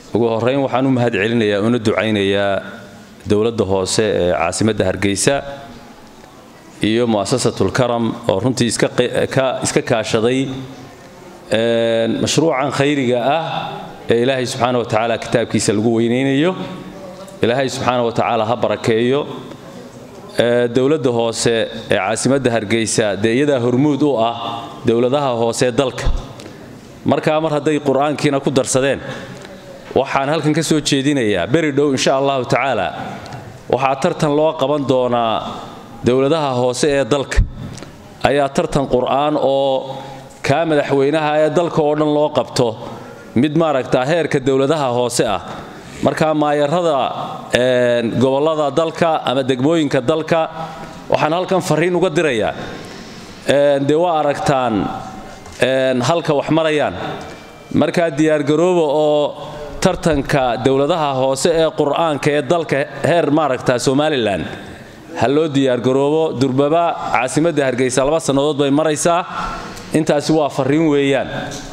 ugu horeyn waxaan u mahad celinayaa una ducaynayaa dowladda hoose ee caasimadda hargeysa iyo mu'asasatulkaram oo runtii iska kaashaday mashruucan khayriga ah ee ilaahay subxaana wa tacaala kitaabkiisa lagu weynaynayo ilaahay subxaana wa tacaala ha barakeeyo dowladda hoose ee caasimadda hargeysa dee iyadaa hormuud u ah dowladaha hoose dalka markaa mar hadday qur-aankiina ku darsadeen waxaan halkan ka soo jeedinayaa beri dhow insha allahu tacaala waxaa tartan loo qaban doonaa dowladaha hoose ee dalka ayaa tartan qur'aan oo kaa madaxweynaha ee dalka oo dhan loo qabto mid maaragta heerka dowladaha hoose ah markaa maayarada gobollada dalka ama degmooyinka dalka waxaan halkan fariin uga dirayaa dee waa aragtaan halka wax marayaan markaa diyaargarooba oo tartanka dowladaha hoose ee qur'aanka ee dalka heer maaragta somalilan ha loo diyaargaroobo durbaba caasimadda hargeysa laba sannadood bay maraysaa intaasi waa fariin weeyaan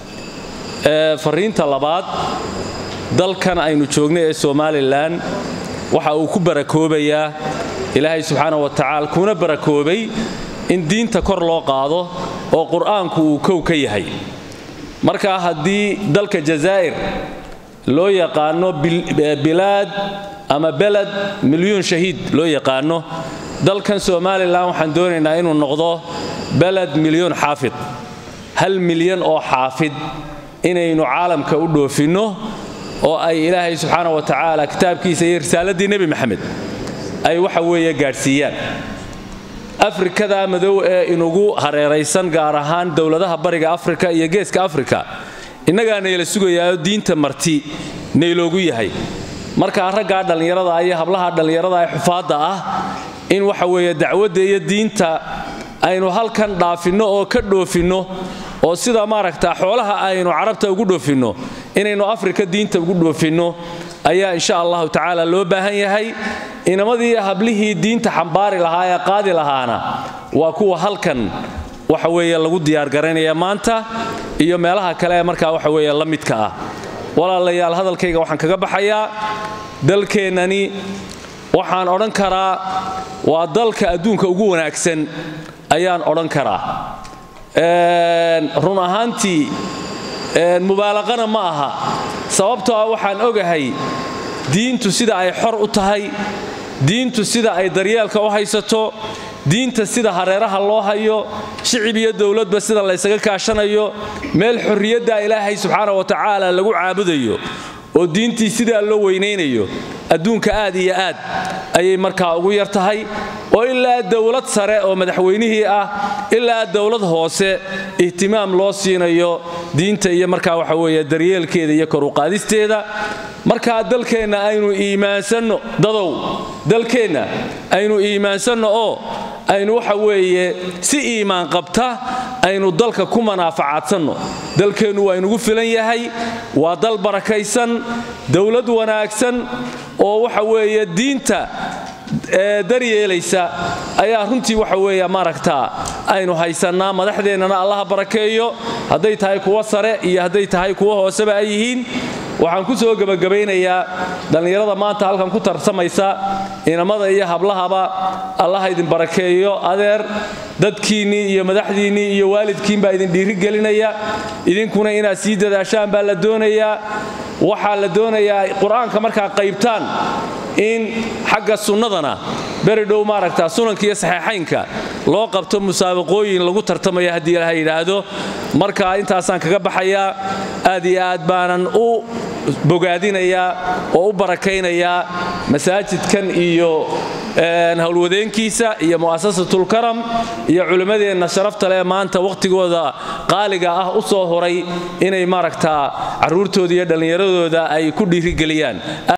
fariinta labaad dalkan aynu joogna ee somalilan waxa uu ku barakoobayaa ilaahay subxaana wa tacaala kuna barakoobay in diinta kor loo qaado oo qur'aanku uu kow ka yahay markaa haddii dalka jazaa'ir loo yaqaano bilaad ama beled milyuun shahiid loo yaqaano dalkan somalilan waxaan doonaynaa inuu noqdo beled milyuun xaafid hal milyan oo xaafid inaynu caalamka u dhoofinno oo ay ilaahay subxaana wa tacaala kitaabkiisa iyo risaaladii nebi maxamed ay waxa weeye gaadhsiiyaan afrikada madow ee inugu hareeraysan gaar ahaan dowladaha bariga afrika iyo geeska afrika innagaa nayla sugayaaoo diinta marti nayloogu yahay markaa raggaa dhallinyarada iyo hablaha dhallinyarada ee xufaadda ah in waxa weeye dacwadda iyo diinta aynu halkan dhaafinno oo ka dhoofinno oo sida maaragta xoolaha aynu carabta ugu dhoofinno inaynu afrika diinta ugu dhoofinno ayaa insha allahu tacaala loo baahan yahay inamadii hablihii diinta xambaari lahaa ee qaadi lahaana waa kuwa halkan waxa weeye lagu diyaargaraynaya maanta iyo meelaha kale ee markaa waxa weeye la midka ah walaalayaal hadalkayga waxaan kaga baxayaa dalkeennani waxaan odhan karaa waa dalka adduunka ugu wanaagsan ayaan odhan karaa run ahaantii mubaalaqana ma aha sababtoo ah waxaan ogahay diintu sida ay xor u tahay diintu sida ay daryeelka u haysato diinta sida hareeraha loo hayo shicib iyo dowladba sida laysaga kaashanayo meel xorriyadda ilaahay subxaana wa tacaala lagu caabudayo oo diintii sidaa loo weynaynayo adduunka aad iyo aad ayay markaa ugu yar tahay oo ilaa dowlad sare oo madaxweynihii ah ilaa dowlad hoose ihtimaam loo siinayo diinta iyo markaa waxa weeye daryeelkeeda iyo koruqaadisteeda markaa dalkeenna aynu iimaansanno dadow dalkeenna aynu iimaansanno oo aynu waxa weeye si iimaan qabta aynu dalka ku manaafacaadsanno dalkeennu waa inugu filan yahay waa dal barakaysan dowlad wanaagsan oo waxa weeye diinta daryeelaysa ayaa runtii waxa weeye maaragtaa aynu haysannaa madaxdeennana allaha barakeeyo hadday tahay kuwa sare iyo hadday tahay kuwa hooseba ay yihiin waxaan ku soo gebagabaynayaa dhallinyarada maanta halkan ku tarsamaysa inamada iyo hablahaba allaha idin barakeeyo adeer dadkiinnii iyo madaxdiinnii iyo waalidkiin baa idin dhiirigelinaya idinkuna inaad sii dadaashaan baa la doonayaa waxaa la doonayaa qur-aanka markaa qaybtaan in xagga sunnadana beri dhow maaragta sunanka iyo saxeexaynka loo qabto musaabaqooyin lagu tartamaya haddii ilaha yidhaahdo marka intaasaan kaga baxayaa aad iyo aad baanan u bogaadinayaa oo u barakaynayaa masaajidkan iyo howlwadeenkiisa iyo mu'asasatulkaram iyo culimmadeenna sharafta leh maanta wakhtigooda qaaliga ah u soo horay inay maaragtaa carruurtooda iyo dhallinyaradooda ay ku dhiirigeliyaan